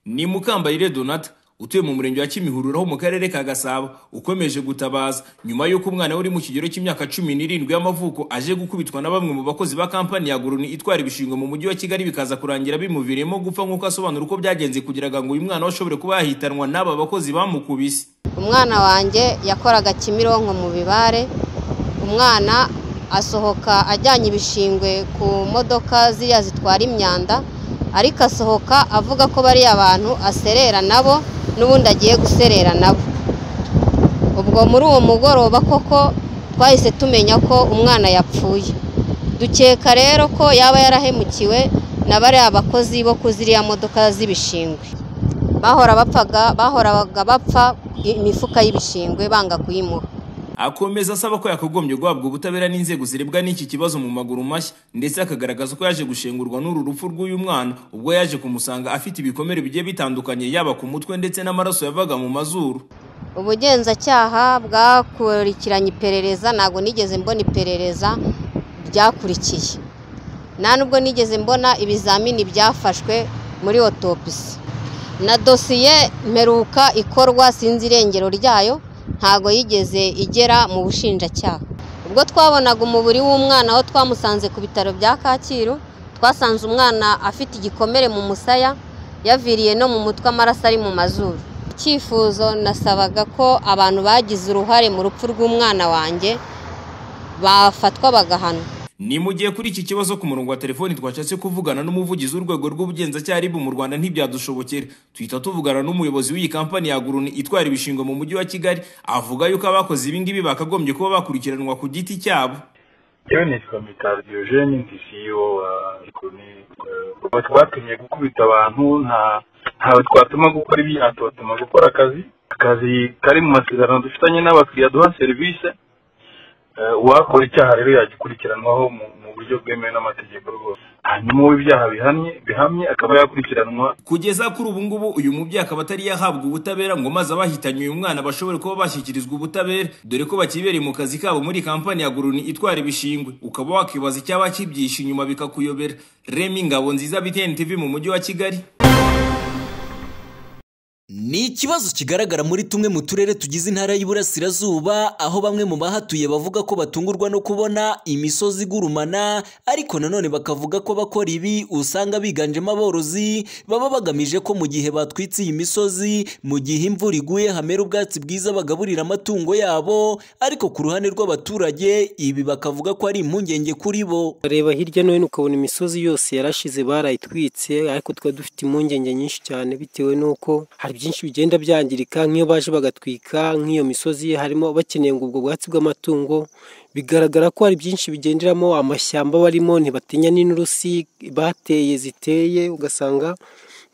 ni Mukambarire Donata utuye mu murenge wa Kimihurura ho mu karere ka Gasabo ukomeje gutabaza nyuma y'uko umwana we uri mu kigero cy'imyaka cumi n'irindwi y'amavuko aje gukubitwa na bamwe mu bakozi ba kampani ya Goroni itwara ibishingwe mu mujyi wa Kigali bikaza kurangira bimuviriyemo gupfa nk'uko asobanura uko byagenze kugira ngo uyu mwana we ashobore kuba yahitanwa n'aba bakozi bamukubise umwana wanjye yakoraga kimironko mu bibare umwana asohoka ajyanye ibishingwe ku modoka ziriya zitwara imyanda ariko asohoka avuga ko bariya abantu aserera nabo n'ubundi agiye guserera nabo ubwo muri uwo mugoroba koko twahise tumenya ko umwana yapfuye dukeka rero ko yaba yarahemukiwe na bariya bakozi bo ku ziriya modoka z'ibishingwe bahora bapfaga bahoraga bapfa imifuka y'ibishingwe banga kuyimuha akomeza asaba ko yakagombye guhabwa ubutabera n'inzego zirebwa n'iki kibazo mu maguru mashya ndetse akagaragaza ko yaje gushengurwa n'uru rupfu rw'uyu mwana ubwo yaje kumusanga afite ibikomere bigiye bitandukanye yaba ku mutwe ndetse n'amaraso yavaga mu mazuru ubugenzacyaha bwakurikiranye iperereza ntabwo nigeze mbona iperereza ryakurikiye nta nubwo nigeze mbona ibizamini byafashwe muri otopisi na dosiye mperuka ikorwa sinzi irengero ryayo ntago yigeze igera mu bushinjacyaha ubwo twabonaga umubiri w'umwana aho twamusanze ku bitaro bya kacyiru twasanze umwana afite igikomere mu musaya yaviriye no mu mutwe amaraso ari mu mazuru icyifuzo nasabaga ko abantu bagize uruhare mu rupfu rw'umwana wanjye bafatwa bagahanwa ni mu gihe kuri iki kibazo ku murongo wa telefoni twashatse kuvugana n'umuvugizi w'urwego rw'ubugenzacyaha ribu mu rwanda ntibyadushobokera tuhita tuvugana n'umuyobozi w'iyi kampani ya guruni itwara ibishingwe mu mujyi wa kigali avuga yuko abakoze ibingibi bakagombye kuba bakurikiranwa ku giti cyabo yewe nitwa mitari diyojeni ndi siyo wa guruni kuva twatumye gukubita abantu ntawe twatuma gukora ibyaha tubatuma gukora akazi akazi kari mu masezerano dufitanye n'abakiriya duha serivisi uwakora icyaha rero yagikurikiranwaho mu buryo bwemewe n'amategeko rwose hanyuma uw'ibyaha bihamye bihamye akaba yakurikiranwa kugeza kuri ubu ngubu uyu mubyeyi akaba atari yahabwa ubutabera ngo maze abahitanye uyu mwana bashobore kuba bashyikirizwa ubutabera dore ko bakibereye mu kazi kabo muri kampani ya guruni itwara ibishingwe ukaba wakibaza icyaba kibyishe inyuma bikakuyobera remi ngabo nziza btn tv mu mujyi wa kigali ni ikibazo kigaragara muri tumwe mu turere tugize intara y'iburasirazuba aho bamwe mu bahatuye bavuga ko batungurwa no kubona imisozi igurumana ariko nanone bakavuga ko bakora ibi usanga biganjemo aborozi baba bagamije ko mu gihe batwitse iyi misozi mu gihe imvura iguye hamera ubwatsi bwiza bagaburira amatungo yabo ariko ku ruhande rw'abaturage ibi bakavuga ko ari impungenge kuri bo reba hirya no hino ukabona imisozi yose yarashize barayitwitse ariko twari dufite impungenge nyinshi cyane bitewe n'uko hari byinshi bigenda byangirika nk'iyo baje bagatwika nk'iyo misozi harimo bakeneye ngo ubwo bwatsi bw'amatungo bigaragara ko hari byinshi bigenderamo amashyamba barimo ntibatinya n'inturusi bateye ziteye ugasanga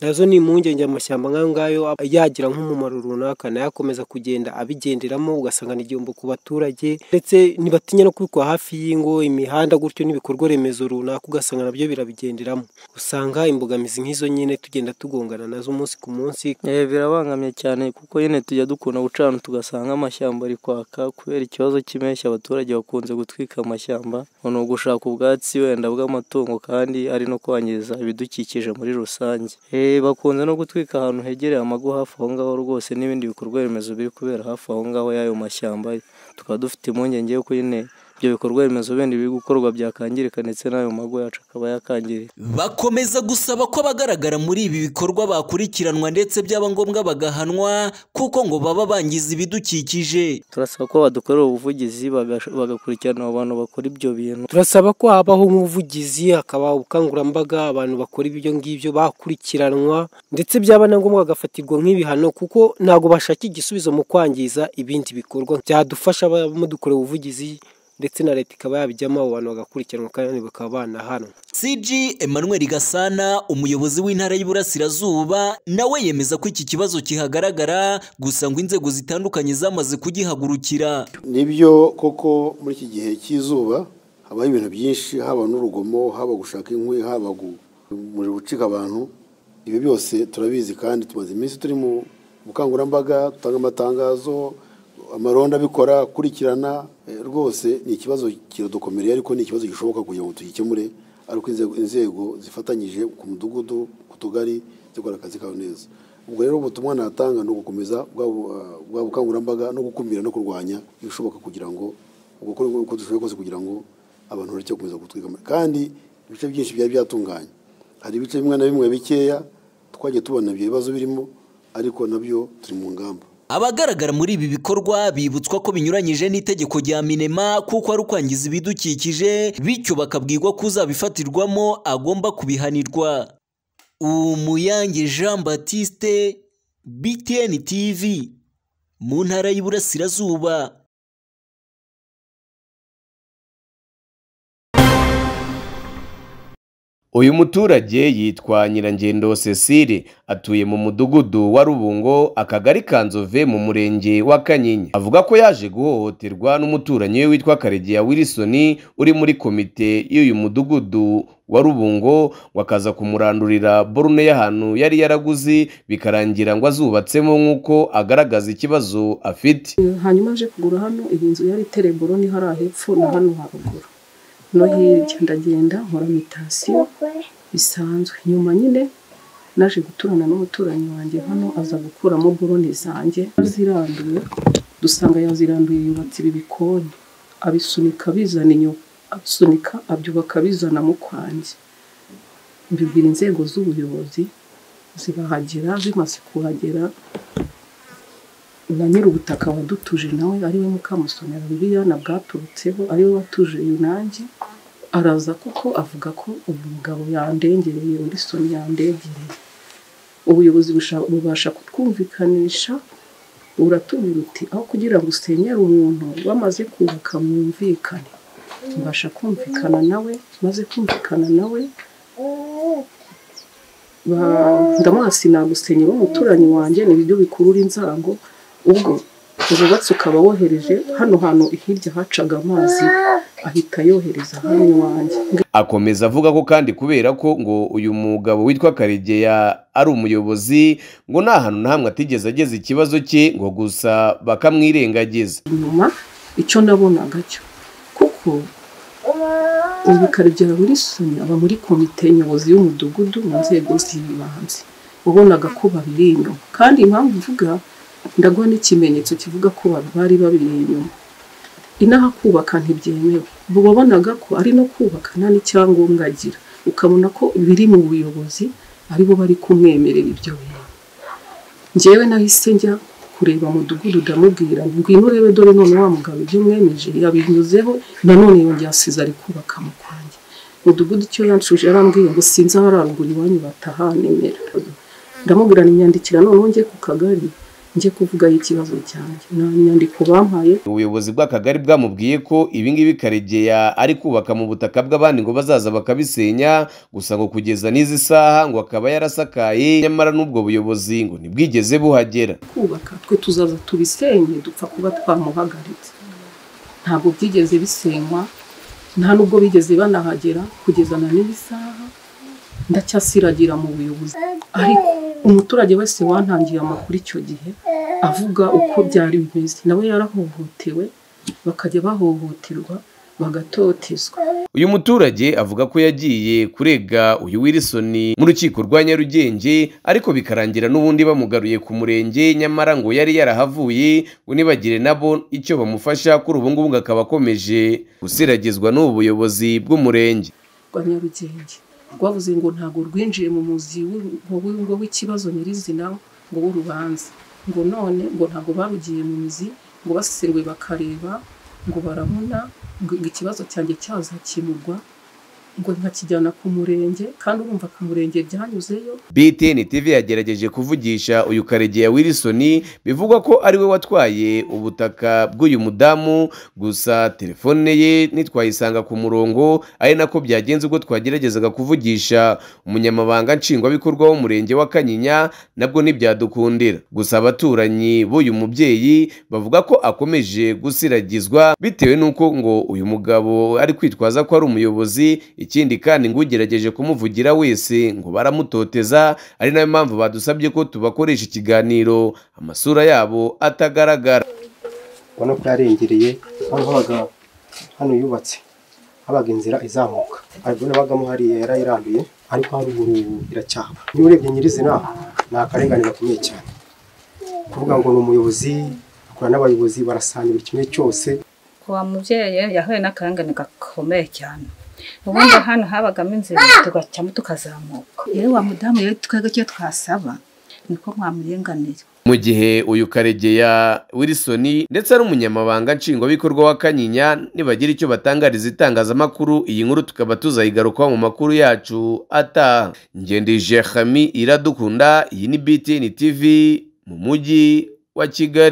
nazo ni impungenge amashyamba nk'ayo ngayo yagira nk'umumaro runaka nayo akomeza kugenda abigenderamo ugasanga ni igihombo ku baturage ndetse ntibatinya no kubikwa hafi y'ingo imihanda gutyo n'ibikorwa remezo runaka ugasanga nabyo birabigenderamo usanga imbogamizi nk'izo nyine tugenda tugongana nazo umunsi ku munsi birabangamye cyane kuko nyine tujya dukunda gucana tugasanga amashyamba ari kwaka kubera ikibazo cy'impeshyi abaturage bakunze gutwika amashyamba ni ugushaka ubwatsi wenda bw'amatungo kandi ari no kwangiza ibidukikije muri rusange bakunze no gutwika ahantu hegereye amago hafi aho ngaho rwose n'ibindi bikorwa remezo biri kubera hafi aho ngaho y'ayo mashyamba tukaba dufite impungenge yuko nyine ibyo bikorwa remezo bindi biri gukorwa byakangirika ndetse n'ayo mago yacu akaba yakangirika bakomeza gusaba ko abagaragara muri ibi bikorwa bakurikiranwa ndetse byaba ngombwa bagahanwa kuko ngo baba bangiza ibidukikije turasaba ko badukorera ubuvugizi bagakurikirana abo bantu bakora ibyo bintu turasaba ko habaho nk'ubuvugizi hakaba ubukangurambaga abantu bakora ibyo ngibyo bakurikiranwa ndetse byaba na ngombwa bagafatirwa nk'ibihano kuko ntabwo bashaka igisubizo mu kwangiza ibindi bikorwa byadufasha mudukorera ubuvugizi ndetse na leta ikaba yabijyamo abo bantu bagakurikiranwa kandi bakaba banahanwa cg emmanuel gasana umuyobozi w'intara y'iburasirazuba nawe yemeza ko iki kibazo kihagaragara gusa ngo inzego zitandukanye zamaze kugihagurukira nibyo koko muri iki gihe cy'izuba habaho ibintu byinshi haba n'urugomo haba gushaka inkwi haba umuriro ucika abantu ibi byose turabizi kandi tumaze iminsi turi mu bukangurambaga dutanga amatangazo amaronda abikora akurikirana rwose ni ikibazo kiradukomereye ariko ni ikibazo gishoboka kugira ngo tugikemure ariko inzego zifatanyije ku mudugudu ku tugari gukora akazi kawe neza ubwo rero ubutumwa natanga ni ugukomeza bwa bu- ah, bwa bukangurambaga no gukumira no kurwanya ibishoboka kugira ngo gukora uko dushoboye kose kugira ngo abantu bareke gukomeza gutwika ama- kandi ibice byinshi byari byatunganye hari ibice bimwe na bimwe bikeya twagiye tubona ibyo bibazo birimo ariko nabyo turi mu ngamba Abagaragara muri ibi bikorwa bibutswa ko binyuranyije n'itegeko rya minema kuko ari ukwangiza ibidukikije bityo bakabwirwa ko uzabifatirwamo agomba kubihanirwa umuyange jean batiste btn tv mu ntara y'iburasirazuba uyu muturage yitwa nyirangendo cecile atuye mu mudugudu wa rubungo akagari ka nzove mu murenge wa kanyinya avuga ko yaje guhohoterwa n'umuturanyi we witwa karegeya wilson uri muri komite y'uyu mudugudu wa rubungo wakaza kumurandurira borune y'ahantu yari yaraguze bikarangira ngo azubatsemo nk'uko agaragaza ikibazo afite hanyuma aje kugura hano iyi nzu yari itereye boroni hariya hepfo na hano haruguru no hirya ndagenda nkora mitasiyo bisanzwe nyuma nyine naje guturana n'umuturanyi wanjye hano aza gukuramo boroni zanjye aziranduye dusanga yaziranduye yubatse ibi bikoni abisunika bizana inyuma abisunika abyubaka bizana mu kwanjye mbibwira inzego z'ubuyobozi zibahagera zimaze kuhagera na nyir'ubutaka wadutuje nawe ariwe mukamusomera bibiliya na bwaturutseho ariwe watuje yunange araza kuko avuga ko uyu mugabo yandengereye wilson yandengereye ubuyobozi busha- bubasha kutwumvikanisha uratubwira uti aho kugira ngo usenyere umuntu bamaze kubaka mwumvikane mbasha kumvikana nawe maze kumvikana nawe ba- ndamuhasi nagusenye w'umuturanyi wanjye ni ibyo bikurura inzango ubwo ububatsi ukaba wohereje hano hantu hirya hacaga amazi ahita yohereza hano iwanjye akomeza avuga ko kandi kubera ko ngo uyu mugabo witwa karegeya ari umuyobozi ngo nta hantu na hamwe atigeze ageza ikibazo cye ngo gusa bakamwirengagiza inyuma icyo nabonaga cyo kuko ubu karegeya wilisoni aba muri komite nyobozi y'umudugudu mu nzego z'ibanze wabonaga ko babiri inyuma kandi impamvu mvuga ndaguha n'ikimenyetso kivuga ko ba- bari babiri inyuma inaha kubaka ntibyemewe ubu wabonaga ko ari no kubaka nta n'icyangombwa agira ukabona ko biri mu buyobozi aribo bari kumwemerera ibyo bintu njyewe nahise njya kureba mudugudu ndamubwira ngwino urebe dore none wa mugabo ibyo mwemeje yabinyuzeho nanone yongera asize ari kubaka mu kwanjye mudugudu icyo yanshuje yarambwiye ngo sinzi aho araruguru iwanyu batahanemera ndamubwira nimyandikira noneho njye ku kagari njye kuvugayo ikibazo cyanjye nta nyandiko bampaye ubuyobozi bw'akagari bwamubwiye ko ibi ngibi karegeya ari kubaka mu butaka bw'abandi ngo bazaza bakabisenya gusa ngo kugeza n'izi saha ngo akaba yarasakaye nyamara n'ubwo buyobozi ngo ntibwigeze buhagera kubaka twe tuzaza tubisenye dupfa kuba twamuhagaritse ntabwo byigeze bisenywa nta n'ubwo bigeze banahagera kugeza na n'iyi saha ndacyasiragira mu buyobozi ariko umuturage wese wantangiye amakuru icyo gihe avuga uko byari bimeze nawe yarahohotewe bakajya bahohoterwa bagatotezwa uyu muturage avuga ko yagiye kurega uyu Wilson mu rukiko rwa Nyarugenge ariko bikarangira n'ubundi bamugaruye ku murenge nyamara ngo yari yarahavuye ngo nibagire nabo icyo bamufasha kuri ubu ngubu ngo akaba akomeje gusiragizwa n'ubu buyobozi bw'umurenge rwa nyarugenge rwavuze ngo ntabwo rwinjiye mu muzi w'u- w'u- ngo w'ikibazo nyirizina ngo w'urubanza ngo none ngo ntabwo barugiye mu mizi ngo baseruwe bakareba ngo barabona ngo ikibazo cyanjye cyazakemurwa ngo nkakijyana ku murenge kandi urumva ku murenge byanyuzeyo BTN TV yagerageje kuvugisha uyu karegeya Wilson bivugwa ko ari we watwaye ubutaka bw'uyu mudamu gusa telefone ye ntitwayisanga ku murongo ari nako byagenze ubwo twageragezaga kuvugisha umunyamabanga nshingwabikorwa w'umurenge wa Kanyinya nabwo ntibyadukundira gusa abaturanyi b'uyu mubyeyi bavuga ko akomeje gusiragizwa bitewe n'uko ngo uyu mugabo ari kwitwaza ko ari umuyobozi ikindi kandi ngo ugerageje kumuvugira wese ngo baramutoteza ari nayo mpamvu badusabye ko tubakoresha ikiganiro amasura yabo atagaragara ubona ko yarengereye hano habaga hano yubatse habaga inzira izamuka aribona abagamo hariya yarayiranduye ariko haruguru ubu iracyahaba niba urebye nyirizina ni akarengane gakomeye cyane kuvuga ngo ni umuyobozi akora n'abayobozi barasanira buri kimwe cyose wa mubyeyi yahuye n'akarengane gakomeye cyane ubundi hano habagamo inzira tugacamo tukazamuka yewe wa mudamu yewe twebwe icyo twasaba niko mwamurenganira mu gihe uyu karegeya wilson ndetse n'umunyamabanga nshingwabikorwa wa kanyinya nibagira icyo batangariza itangazamakuru iyi nkuru tukaba tuzayigarukaho mu makuru yacu ataha ngendije hami iradukunda iyi ni btn tv mu mujyi wa kigali